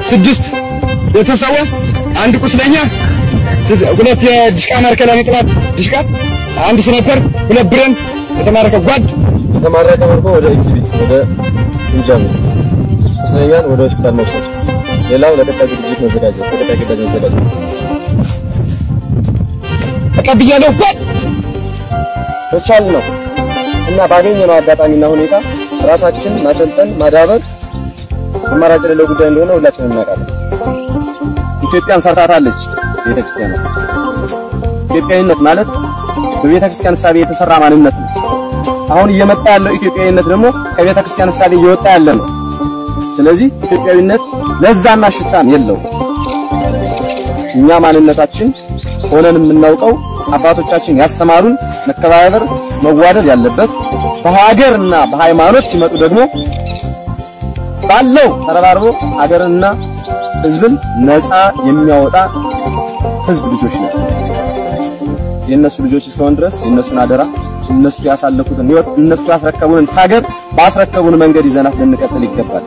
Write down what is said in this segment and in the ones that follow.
ስድስት የተሰዋ አንድ ቁስለኛ ሁለት የድሽቃ ማዕከላዊ ጥላት ድሽቃ አንድ ስናይፐር ሁለት ብሬን የተማረከ ጓድ የተማረከ ምርኮ ወደ ኤግዚቢት ወደ እንጃሚ ቁስለኛን ወደ ሆስፒታል መውሰድ ሌላው ለቀጣይ ዝግጅት መዘጋጀት ለቀጣይ ግዳጅ መዘጋጀት ተቀብያለሁ ጓድ በቻል ነው እና ባገኘነው አጋጣሚና ሁኔታ ራሳችን ማሰልጠን ማዳበር አማራጭ የሌለው ጉዳይ እንደሆነ ሁላችንም እናውቃለን። ኢትዮጵያን ሰርታታለች ቤተክርስቲያን። ኢትዮጵያዊነት ማለት በቤተክርስቲያን እሳቤ የተሰራ ማንነት ነው። አሁን እየመጣ ያለው ኢትዮጵያዊነት ደግሞ ከቤተክርስቲያን እሳቤ እየወጣ ያለ ነው። ስለዚህ ኢትዮጵያዊነት ለዛና ሽታም የለው። እኛ ማንነታችን ሆነን የምናውቀው አባቶቻችን ያስተማሩን መከባበር፣ መዋደድ ያለበት በሀገርና በሃይማኖት ሲመጡ ደግሞ ባለው ተረባርቦ ሀገርንና ሕዝብን ነፃ የሚያወጣ ሕዝብ ልጆች ነው። የእነሱ ልጆች እስከሆን ድረስ የእነሱን አደራ እነሱ ያሳለፉትን ሕይወት እነሱ ያስረከቡንን ሀገር ባስረከቡን መንገድ ይዘናት ልንቀጥል ይገባል።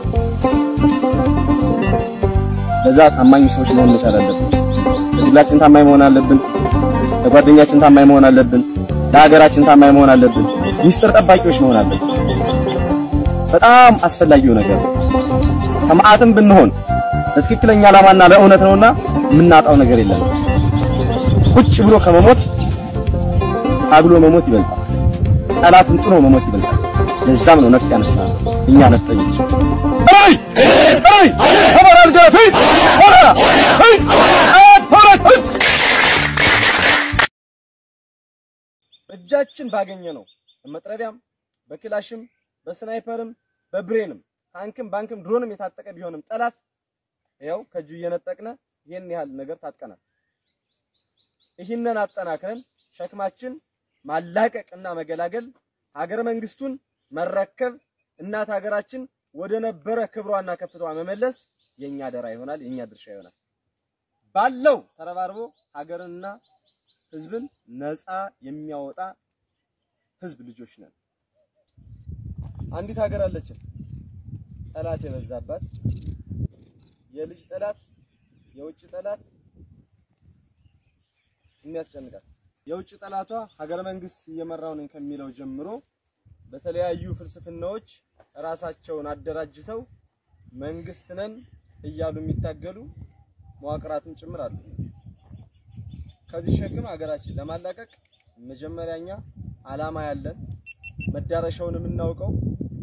ለዛ ታማኝ ሰዎች መሆን መቻል አለብን። ለግላችን ታማኝ መሆን አለብን። ለጓደኛችን ታማኝ መሆን አለብን። ለሀገራችን ታማኝ መሆን አለብን። ሚስጥር ጠባቂዎች መሆን አለብን። በጣም አስፈላጊው ነገር ነው። ሰማዕትም ብንሆን ለትክክለኛ ዓላማና ለእውነት ነውና የምናጣው ነገር የለም። ቁጭ ብሎ ከመሞት ታግሎ መሞት ይበልጣል። ጠላትን ጥሎ መሞት ይበልጣል። ለዛም ነው ነፍጥ ያነሳ እኛ ነፍጠኞች አይ አይ አማራል ጋር ፊት ሆራ አይ አይ እጃችን ባገኘ ነው በመጥረቢያም በክላሽም በስናይፐርም በብሬንም ታንክም ባንክም ድሮንም የታጠቀ ቢሆንም ጠላት ያው ከእጁ እየነጠቅነ ይህን ያህል ነገር ታጥቀናል። ይህንን አጠናክረን ሸክማችን ማላቀቅና መገላገል ሀገረ መንግስቱን መረከብ እናት ሀገራችን ወደ ነበረ ክብሯና ከፍታዋ መመለስ የኛ አደራ ይሆናል፣ የኛ ድርሻ ይሆናል። ባለው ተረባርቦ ሀገርንና ህዝብን ነፃ የሚያወጣ ህዝብ ልጆች ነን። አንዲት ሀገር አለችን ጠላት የበዛባት የልጅ ጠላት የውጭ ጠላት የሚያስጨንቃት የውጭ ጠላቷ ሀገረ መንግስት እየመራው ነኝ ከሚለው ጀምሮ በተለያዩ ፍልስፍናዎች ራሳቸውን አደራጅተው መንግስት ነን እያሉ የሚታገሉ መዋቅራትም ጭምር አሉ። ከዚህ ሸክም ሀገራችን ለማላቀቅ መጀመሪያኛ አላማ ያለን መዳረሻውን የምናውቀው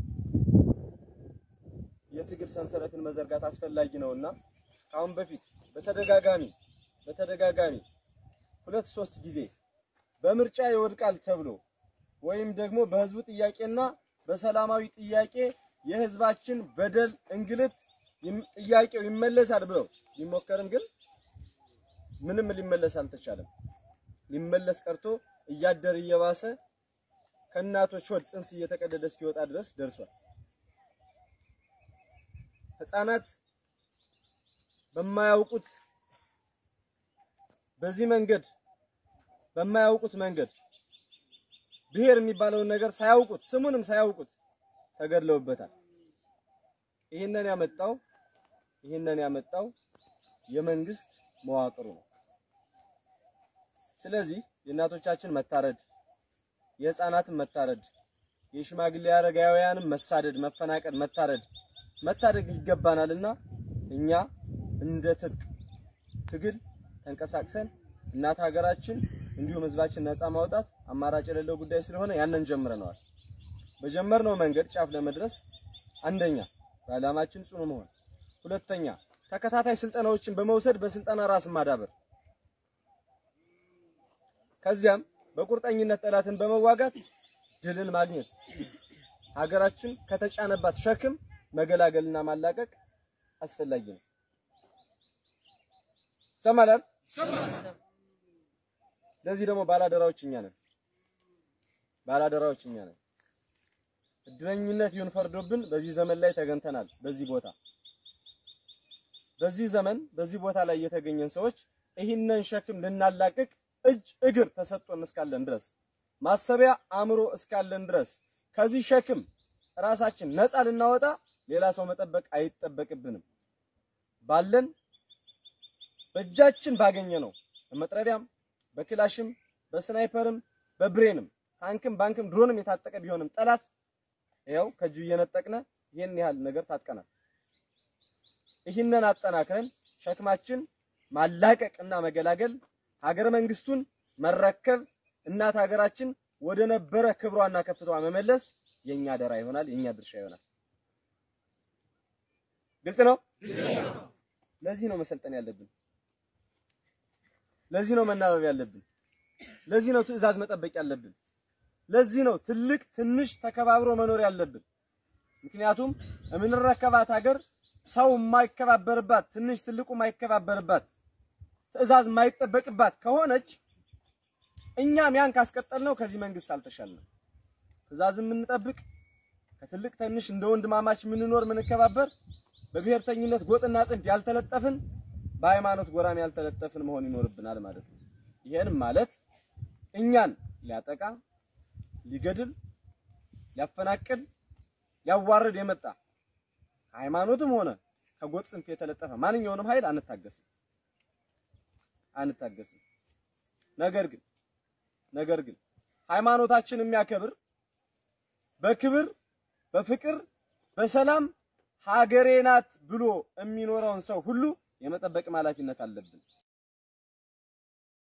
የትግል ሰንሰለትን መዘርጋት አስፈላጊ ነውና ከአሁን በፊት በተደጋጋሚ በተደጋጋሚ ሁለት ሶስት ጊዜ በምርጫ ይወድቃል ተብሎ ወይም ደግሞ በህዝቡ ጥያቄና በሰላማዊ ጥያቄ የህዝባችን በደል እንግልት ጥያቄው ይመለሳል ብለው ቢሞከርም ግን ምንም ሊመለስ አልተቻለም። ሊመለስ ቀርቶ እያደር እየባሰ ከእናቶች ሆድ ጽንስ እየተቀደደ እስኪወጣ ድረስ ደርሷል። ህፃናት በማያውቁት በዚህ መንገድ በማያውቁት መንገድ ብሔር የሚባለውን ነገር ሳያውቁት ስሙንም ሳያውቁት ተገድለውበታል። ይህንን ያመጣው ይህንን ያመጣው የመንግስት መዋቅሩ ነው። ስለዚህ የእናቶቻችን መታረድ፣ የህፃናትን መታረድ፣ የሽማግሌ አረጋውያንም መሳደድ፣ መፈናቀል፣ መታረድ መታደግ ይገባናልና እኛ እንደ ትጥቅ ትግል ተንቀሳቅሰን እናት ሀገራችን እንዲሁም ህዝባችን ነፃ ማውጣት አማራጭ የሌለው ጉዳይ ስለሆነ ያንን ጀምረነዋል። በጀመርነው መንገድ ጫፍ ለመድረስ አንደኛ በዓላማችን ጽኑ መሆን፣ ሁለተኛ ተከታታይ ስልጠናዎችን በመውሰድ በስልጠና ራስን ማዳበር፣ ከዚያም በቁርጠኝነት ጠላትን በመዋጋት ድልን ማግኘት፣ ሀገራችን ከተጫነባት ሸክም መገላገልና ማላቀቅ አስፈላጊ ነው። ሰማላል ለዚህ ደግሞ ባላደራዎች እኛ ነን። ባላደራዎች እኛ ነን። እድለኝነት ይሁን ፈርዶብን በዚህ ዘመን ላይ ተገኝተናል። በዚህ ቦታ በዚህ ዘመን በዚህ ቦታ ላይ የተገኘን ሰዎች ይህንን ሸክም ልናላቅቅ እጅ እግር ተሰጥቶን እስካለን ድረስ ማሰቢያ አእምሮ እስካለን ድረስ ከዚህ ሸክም ራሳችን ነፃ ልናወጣ ሌላ ሰው መጠበቅ አይጠበቅብንም። ባለን በእጃችን ባገኘ ነው በመጥረቢያም በክላሽም በስናይፐርም በብሬንም ታንክም ባንክም ድሮንም የታጠቀ ቢሆንም ጠላት ይኸው ከእጁ እየነጠቅነ ይህን ያህል ነገር ታጥቀናል። ይህንን አጠናክረን ሸክማችን ማላቀቅና መገላገል ሀገረ መንግስቱን መረከብ እናት ሀገራችን ወደ ነበረ ክብሯና ከፍታዋ መመለስ የኛ አደራ ይሆናል፣ የኛ ድርሻ ይሆናል። ግልጽ ነው። ለዚህ ነው መሰልጠን ያለብን። ለዚህ ነው መናበብ ያለብን። ለዚህ ነው ትዕዛዝ መጠበቅ ያለብን። ለዚህ ነው ትልቅ ትንሽ ተከባብሮ መኖር ያለብን። ምክንያቱም የምንረከባት ሀገር ሰው የማይከባበርባት ትንሽ ትልቁ የማይከባበርባት ትዕዛዝ የማይጠበቅባት ከሆነች እኛም ያን ካስቀጠልነው ከዚህ መንግስት አልተሻልንም። ትዕዛዝ የምንጠብቅ ከትልቅ ትንሽ እንደ ወንድማማች የምንኖር የምንከባበር በብሔርተኝነት ጎጥና ጽንፍ ያልተለጠፍን በሃይማኖት ጎራም ያልተለጠፍን መሆን ይኖርብናል ማለት ነው። ይሄንም ማለት እኛን ሊያጠቃ ሊገድል ሊያፈናቅል ሊያዋርድ የመጣ ከሃይማኖትም ሆነ ከጎጥ ጽንፍ የተለጠፈ ማንኛውንም ኃይል አንታገስም አንታገስም። ነገር ግን ነገር ግን ሃይማኖታችን የሚያከብር በክብር በፍቅር በሰላም ሀገሬ ናት ብሎ የሚኖረውን ሰው ሁሉ የመጠበቅ ኃላፊነት አለብን።